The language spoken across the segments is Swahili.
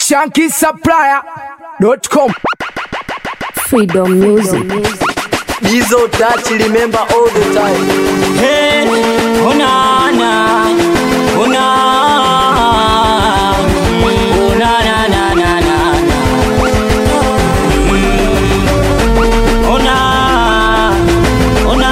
shankisupplier.com Freedom Music. Dizo touch remember all the time. Hey, onana, ona, onana, na, na, na, na. Mm, ona, ona.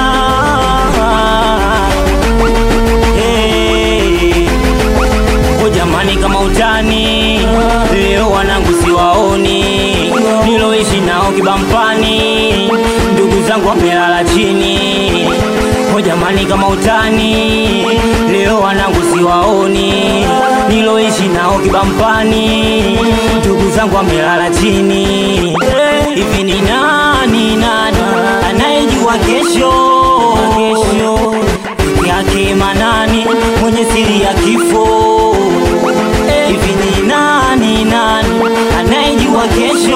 Hey, oh jamani, kama utani leo wanangu siwaoni, niloishi nao kibampani, ndugu zangu wamelala chini. Oh jamani, kama utani leo wanangu siwaoni, niloishi nao kibampani, ndugu zangu wamelala chini. Hivi ni nani nani anayejua kesho kesho peke yake manani mwenye siri ya kifo hivi ni nani nani anayejua kesho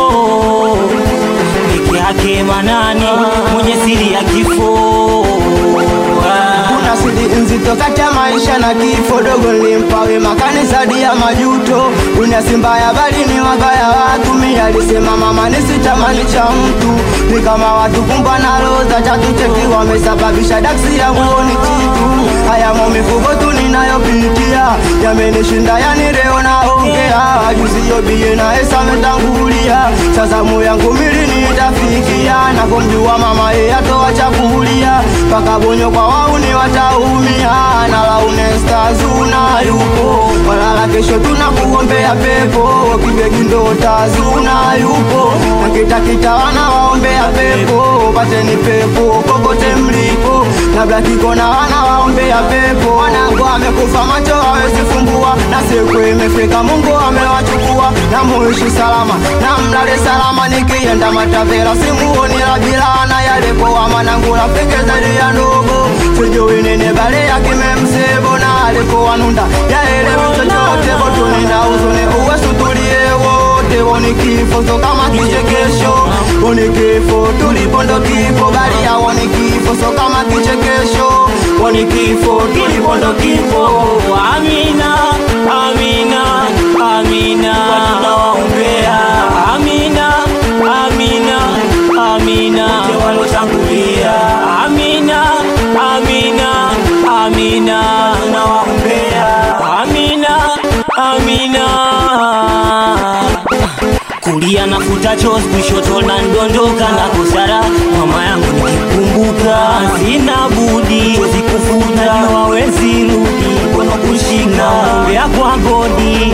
peke yake manani mwenye siri ya kifo Ah. kuna siri nzito kati ya maisha na kifo dogo nilimpawe makanisa dia majuto dunia simba ya bali ni wabaya watu mi alisema mama nisitamani cha mtu ni kama watu kumbwa na roza chatu cheki wamesababisha daksi ya muoni kitu haya maumivugo tu ninayopitia yamenishinda yani leo naongea juzi yobie na esa ametangulia sasa moyo yangu mili nitafikia na kumjua mama ye atoa chakulia mpaka bonyo kwa wauni wataumia na launesta zuna yupo walala kesho tunakuombea pepo kibegi ndota zuna yupo na kitakita wana waombea pepo pateni pepo kokote mlipo na blakiko na wana waombea pepo wanangu amekufa macho hawezi fumbua na siku imefika mungu amewachukua na muishi salama na mlale salama nikienda matavera simuoni la bilana yalepowa manangu rafiki zaidi ya ndogo sijui nini bale yakimemsebo na alikuwa nunda yaelewi chochote botuninda uzuni uwesutulie wote woni kifo so kama kichekesho woni kifo tulipondo kifo bali yawoni kifo so kama kichekesho woni kifo tulipondo kifo Amina, Amina, Amina, tunawaombea. Amina, Amina, Amina, wote waliotangulia. Amina, Amina, Amina, tunawaombea. Amina, Amina kulia nafuta chozi kushoto na ndondoka na kusara mama yangu nikikumbuka sina budi chozi kufuta wawezi rudi mkono kushika ombea kwa godi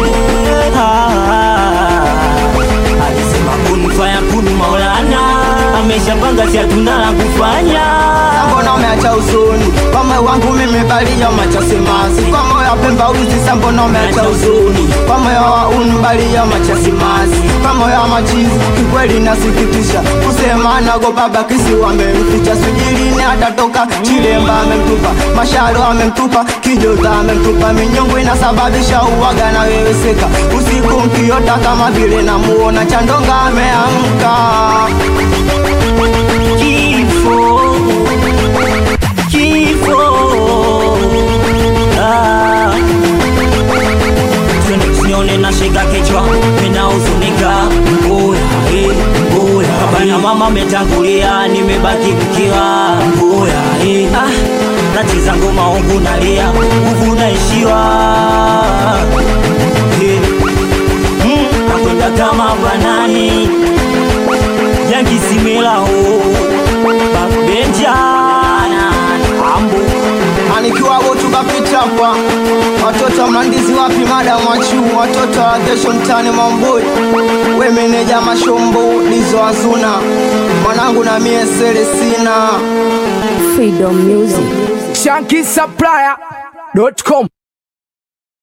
Ah, alisema kun faya kun maulana ameshapanga si hatuna la kufanya mbona umeacha usuni kwa moyo wangu mimi bali ya macha simazi kwa moyo wa pemba uzi sa mbona umeacha usuni kwa moyo wa unu bali ya macha simazi kwa moyo wa machizi kikweli nasikitisha kusema nagopa bakisi wamemficha sujilini atatoka chilemba amemtupa masharo amemtupa kijota amemtupa minyongo inasababisha uwaga na weweseka usiku mkiota kama vile namuona chandonga ameamka kifo kifo Ah. Twende tusione na shika kichwa minahuzunika oya eh, oya baba na mama ametangulia nimebaki mkiwa oya eh. ah, nacheza ngoma huku nalia nguvu naishiwa eh. mm, nakwenda kama banani yangisimelaho babenjana ambu anikiwa wotu kapita hapa watoto wa mlandizi wapi madamu wachu watoto wa kesho mtani mamboi we meneja mashombo lizo azuna mwanangu na mie selesina Freedom Music. shankisupplier.com